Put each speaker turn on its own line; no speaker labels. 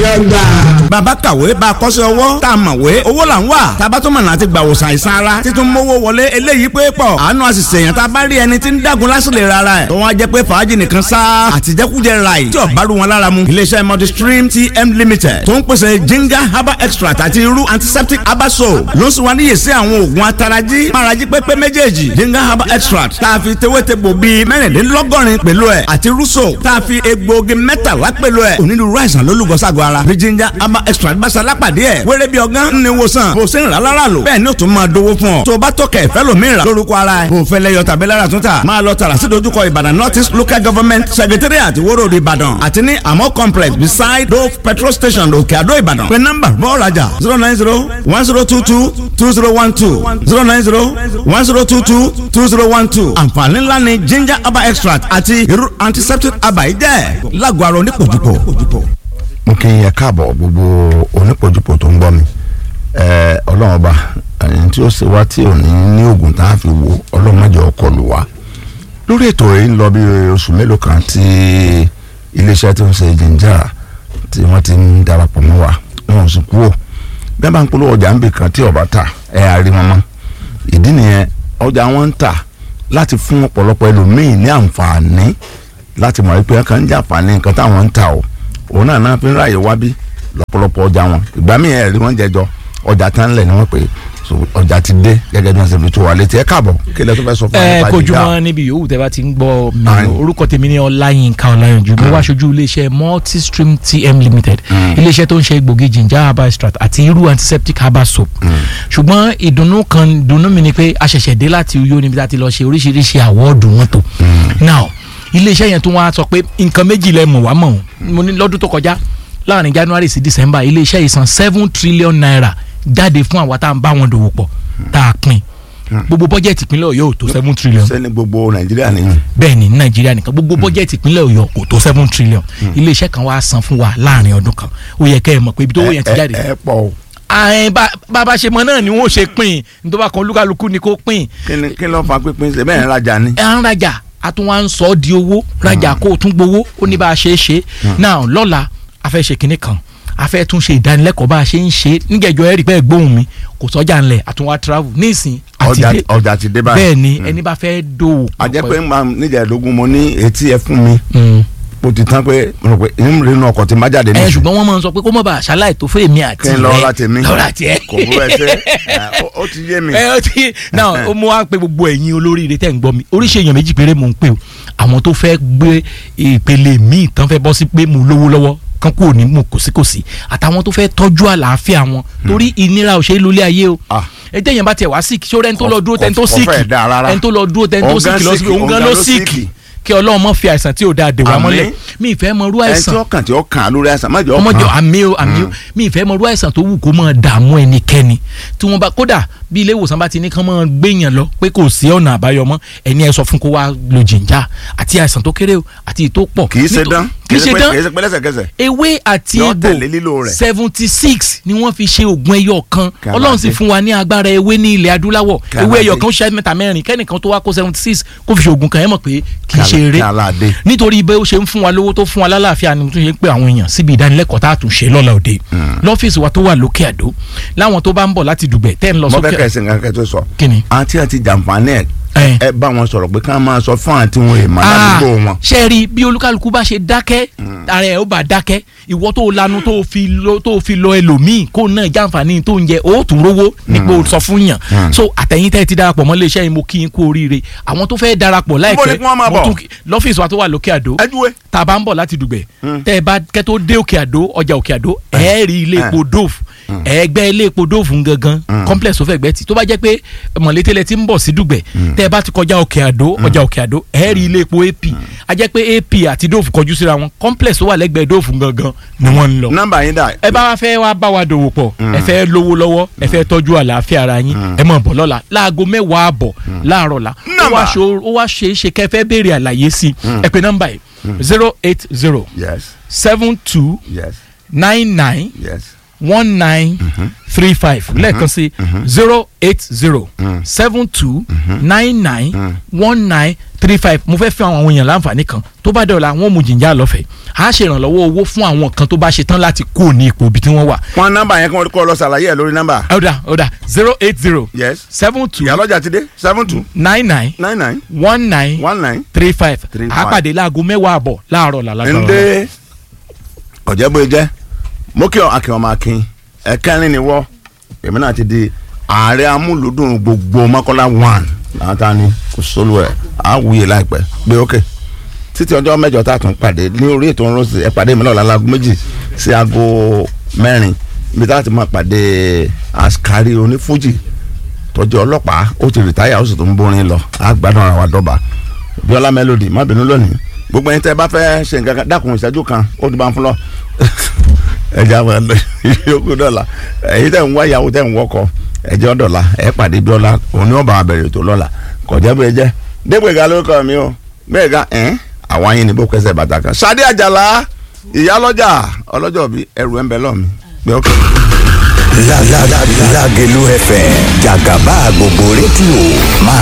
àgbà.
bàbá kàwé bá a kọ́ṣẹ́ ọwọ́ tá a mọ̀wé owó là ń wà tábà tó mọ̀nà àti gbàwòsàn àìsàn ara títún mówó wọlé eléyìí pé pọ̀ àánú àṣìṣe èèyàn tá a bá rí ẹni tí ń dàgún lásìlè rárá ẹ̀ tó wọ́n á jẹ́ pé fàájì nìkan sá àtijẹ́kújẹ ráì tí ọ̀bá rú wọn lára mu iléeṣẹ́ multistream tm limited tó ń pèsè jinga herbal extract àti irú antiseptic herbal soap ló ń sùn wá níyè sí àwọn oògùn atarají márají pépé méjèèjì jinga herbal extract tá a fi tewétegbò bíi mẹ́rìndínlọ́gọ́rin pẹ̀lú ẹ̀ àti rúṣò tá a fi egbòogi mẹ́tàlá pẹ̀lú ẹ̀ onírúurú àìsàn ló lùgọ́ sago ara bí jinja ama extra gbàsá lápàdé ẹ̀ wéré bí ọgán ní wòsàn bó ṣe ń rà lára lò bẹ́ẹ̀ ni ó tún máa dówó fún ọ tó o bá tọkẹ̀ ìfẹ́ lòmíì rà lórúkọ ara ẹ̀ bó o fẹ́ lẹ́yọ tàbí lára tún tà máa lọ tààrà sí dojúkọ ìbàdàn north east local government secretariat ìwóró ìbàdàn àti ní amọ complex beside dove petrol station òkè àdó ìbàdàn pé nọ́mbà bọ́ọ̀ rajà zero nine zero one zero two two two zero one two zero nine zero one zero two two two zero one two àǹfààní ńlá ni ginger herbal extract àti irú antiseptic herbal yìí jẹ́ lágọ̀ọ́ ara onípòjúpò
mo kí yẹn káàbọ̀ gbogbo onípojúpọ̀ tó ń gbọ́ mi ẹ ọlọ́run ọba ẹni tí ó ṣe wá tí ò ní ní oògùn tá a fi wò ọlọ́run má jẹ́ ọkọ lù wá lórí ètò yìí ń lọ bí oṣù mélòó kan tí iléeṣẹ́ tó ń ṣe jìnjà tí wọ́n ti ń darapọ̀ mọ́ wa wọn ò sì kúrò bí wọ́n bá ń polówó ọjà ń bì kan tí ọba ta ẹ̀ àrí wọn mọ́ ìdí nìyẹn ọjà wọn ń tà láti fún ọ̀pọ̀lọpọ̀ ẹlòmíì ní àǹfààní láti mọ̀ wípé ẹ̀ kàn ń jẹ àǹfààní nǹkan táwọn ń tà o òun náà náà fi ń ráàyè wá bí lọ́pọ̀lọpọ̀ ọjà wọn ìgbà míì ẹ̀ rí wọ́n jẹjọ ọjà tán lẹ̀ ni wọ́n pè é so ọjà ti dé gẹ́gẹ́ bí wọ́n ṣe fi tó wa létí ẹ káàbọ̀ kí lẹ tó fẹ́ sọ fún wa
ẹ
nípa
kojúmọ́ níbi yòówù tẹ́ bá ti ń gbọ́ mi
Ayin.
orúkọ tèmi ní ọláyínká ọláyànjú mo wá aṣojú iléeṣẹ́ multistream tm limited iléeṣẹ́ tó ń ṣe egbògi ginger herbal extract àti irú antiseptic herbal soap ṣùgbọ́n ìdùnnú kan ìdùnnú mi ni pé a ṣẹ̀ṣẹ̀ dé láti Uyo níbi tá a ti lọ ṣe oríṣiríṣi àwọ́ọ̀dù wọn tó now iléeṣẹ́ yẹn tún wá sọ pé nǹkan méjì lẹ mọ̀ wá mọ̀ ọ́n. mo ní lọ́dún tó kọjá láàrin January sí December iléeṣẹ́ yìí san seven trillion naira jáde fún àwa tá à ń bá wọn dòwò pọ̀ tá a pín gbogbo bọ́jẹ̀tì ìpínlẹ̀ Ọ̀yọ́ ò tó seven trillion
sẹ́ni gbogbo nàìjíríà nìyẹn
bẹ́ẹ̀ ni nàìjíríà nìkan gbogbo bọ́jẹ̀tì ìpínlẹ̀ ọ̀yọ́ kò tó seven trillion iléeṣẹ́ kan wá san fún wa láàrin ọdún kan ó yẹ kẹ́ ẹ mọ̀ pé ibi tó owó yẹn ti
ẹ
jáde.
ẹ pọ̀ o
ààyè bàbá ṣe mọ náà ni wọ́n ṣe pín in tó bá kan olúkálukú ni kó pín in
kí ni kí ló fa pínpín ṣe bẹ́ẹ̀ ń rajà ni.
ẹ̀ ń rajà a tún wá ń sọ ọ́ di owó rajà kó o tún gbowó ó ní bá a ṣe é ṣe náà lọ́la a fẹ́ ṣe kinní kan a fẹ́ tún ṣe ìdánilẹ́kọ̀ọ́ bá a ṣe ń ṣe nígẹ̀jọ ẹ̀rí pẹ́ gbóhùn mi kò sọ́jà ńlẹ̀ àtúnwá travel nísìn àti
ọjà
dé
ọjà ti dé báyìí.
bẹ́ẹ̀ ni ẹni bá fẹ́ dòwò.
a jẹ́ pé ń máa níjàdógún mo ní etí ẹ fún mi
Mm
mo ti tán pé mo rò pé ń rí inú ọkọ̀ tí má jáde
ẹ
nísìnyí.
ṣùgbọ́n wọ́n máa ń sọ pé kó mọ̀ bá àṣàlàyé tó fún èmi àti
kí n lọ ra tèmi
lọ́ra tiẹ̀.
kò bú ẹ ṣe ẹ, ó- ó ti yé mi.
ẹ ó ti náà ó mú wá pé gbogbo ẹ̀yin olóríire tẹ̀ ń gbọ́ mi oríṣi èèyàn méjì péré mò ń pè o àwọn tó fẹ́ gbé ìpele míì tán fẹ́ bọ́ sí pé mo lówó lọ́wọ́ kan kúrò ní mo kòsíkòsí àtàwọn tó fẹ́ tọ́jú àlàáfíà wọn torí ìnira ò ṣe é lólé ayé o
Ah.
ẹ jẹ́ yẹn bá tiẹ̀ wá síkì ṣó rẹ́ni tó lọ dúró tẹ́ni tó
Kò- kò fẹ́
síkì
dáa rárá.
ẹni tó lọ dúró tẹ́ni tó
Òun gan
síkì lọ
síkì,
síkì òun gan ló síkì kí ọlọ́run mọ̀ fi àìsàn tí ò dáa dè wá
Àmín.
mọ́lẹ̀ mi ìfẹ́ mọ irú
ẹni tí
àìsàn
ó kàn tí ó kàn á lórí àìsàn má jẹ́ ó
ọmọdé
kàn.
àmì o àmì o mi ìfẹ́ mọ irú àìsàn tó wù kó máa dààmú ẹnikẹ́ni tí wọ́n bá kódà bí ilé ìwòsàn bá ti ní kán máa gbéyàn lọ pé kò sí ọ̀nà àbáyọ mọ́ ẹni ẹ sọ fún kó wá lo jìnjà àti àìsàn tó kéré o àti ìtó pọ̀
kì í ṣe
Nítò-
dán
kì í ṣe
pé-
dán
kì í ṣe pé lẹ́sẹ̀kẹsẹ̀.
ewé àti
Yọ
egbò
tẹ̀lé lílò rẹ̀.
seventy six ni wọ́n fi ṣe oògùn ẹyọ kan
Kí a
ọlọ́run
máa
sì
dé.
fún wa ní agbára ewé ní ilẹ̀ adúláwọ̀
Kí a
ewé
máa
ẹyọ
dé.
kan ṣe mẹ́ta mẹ́rin kẹ́nìkan tó wá kó seventy six kó fi ṣe oògùn kan ẹ mọ̀ pé kì í
Kí a-
ṣe eré
kí a láà dé.
nítorí bẹ́ẹ̀ ó ṣe ń fún wa lówó tó fún wa lálàáfíà ni mo tún ṣe ń pè àwọn èèyàn síbi ìdánilẹ́kọ̀ọ́ tá a tún ṣe lọ́la òde lọ́fíìsì wa tó wà lókè àdó láwọn tó bá ń bọ̀ láti dùgbẹ̀ tẹ́ ń lọ
mo fẹ́
sókè
kẹ́ ẹ ṣe nǹkan kẹ́ tó sọ.
kíni.
àǹtí àti jàǹfààní ẹ̀
ẹ
ẹ bá wọn sọ̀rọ̀ pé ká máa sọ fún àǹtí wọn èèmọ̀ ládùúgbò wọn.
ṣe rí bí olúkálukú bá ṣe dákẹ́ ara ẹ̀ ó bá dákẹ́ ìwọ tó lanu tó fi lọ tó fi lọ ẹlòmíì kó náà jàǹfààní tó ń jẹ ó tún rówó nípò sọ fún yàn so àtẹ̀yìn tẹ́ ẹ ti darapọ̀ mọ́ iléeṣẹ́ yìí mo kí yín kú oríire àwọn tó fẹ́ darapọ̀
Níbo ni
láìpẹ́
kí wọ́n máa
mo
bọ̀?
tún kí- lọ́fíìsì wa tó wà lókè àdó
ẹ júwe.
tá a bá ń bọ̀ láti dùgbẹ̀ tẹ́ ẹ bá kẹ́ tó dé òkè àdó ọjà òkè àdó ẹ rí ilé epo dove ẹgbẹ́ ilé epo dove gangan complex tó fẹ́ gbẹ́ tí tó bá jẹ́ pé mọ̀létélẹ̀ ti ń bọ̀ sí dùgbẹ̀ tẹ́ ẹ bá ti kọjá òkè àdó ọjà òkè àdó ẹ rí ilé epo ap a jẹ́ pé ap àti dove kọjú síra wọn complex tó wà lẹ́gbẹ̀ẹ́ dove gangan ni wọ́n ń lọ
nọ́mbà yín dà.
ẹ bá wa fẹ́ wá bá wa dòwò pọ̀ ẹ fẹ́ lówó lọ́wọ́ ẹ fẹ́ tọ́jú àlàáfíà ara yín ẹ mọ̀ bọ̀ lọ́la láago mẹ́wàá àbọ̀ láàárọ̀ la ó
Nọ́mbà.
wá ṣo- ó wá ṣe é ṣe kẹ́ fẹ́ béèrè àlàyé sí i ẹ pè nọ́mbà yìí zero eight zero
yes
seven two
yes
nine nine
yes
one nine three five lẹ́ẹ̀kan sí zero eight zero seven two nine nine one nine three five mo fẹ́ fi àwọn èèyàn láǹfààní kan tó bá dọ̀la wọn mú jìnjà lọ́fẹ̀ẹ́ a ṣe ìrànlọ́wọ́ owó fún àwọn kan tó bá ṣe tán láti kú ní ipò ibi tí wọ́n wà.
wọn nọ́mbà yẹn kí wọn kọ lọ ṣàlàyé ẹ lórí nọ́mbà.
ọ̀dà ọ̀dà zero eight zero
yes
seven two
ìyálọ́jà ti dé seven two
nine nine
nine nine
one nine
one nine.
three five
Three
a
five.
pàdé láago mẹ́wàá àbọ̀ láàárọ̀ làlágbára
ndé ọ̀jẹ̀bóye jẹ́ mókè akin ọmọ akin ẹ̀kẹrin ni wọ́ èmi náà ti di ààrẹ amúlùdùn gbogbo mọ́kànlá one láta ni kò sólù ẹ̀ á wuyè láìpẹ́ gbé ókè títí ọjọ́ mẹ́jọ tá a tún pàdé ní orí ètò ńlọsí ẹ pàdé mi lọ́la láago méjì sí aago mẹ́rin ibi tá a ti máa pàdé askari onífújì tọ́jú ọlọ́pàá ó ti rìtáyà ó sì tún ń bórin lọ á gbádùn ara wa dọ́ba bíọ́lá melody má bínú lónìí gbogbo ẹni tẹ́ bá fẹ́ ṣe nǹkan kan dákun ìṣẹ́jú kan ó ti bá ń fún lọ ẹja máa lọ yókù dọ́là èyí tẹ̀ ń wá ìyàwó tẹ̀ ń wọ́kọ ẹjọ́ dọ́là ẹ pàdé bíọ́lá òun ni wọ́n bá wa bẹ̀rẹ̀ ètò lọ́la kọjá bẹ́ẹ̀ jẹ́ dégbèga lórúkọ mi o bẹ́ẹ̀ ga ẹ̀ àwọn ayé ni bó kẹsẹ̀ bàtà kan Ṣadé Àjàlá ìyálọ́jà ọlọ́jọ́ bí ẹrù ẹ̀ ń bẹ lọ́ọ̀mí gbé ọkọ̀.
Lágẹ̀lú FM jàgàbá gbogbo rédíò máa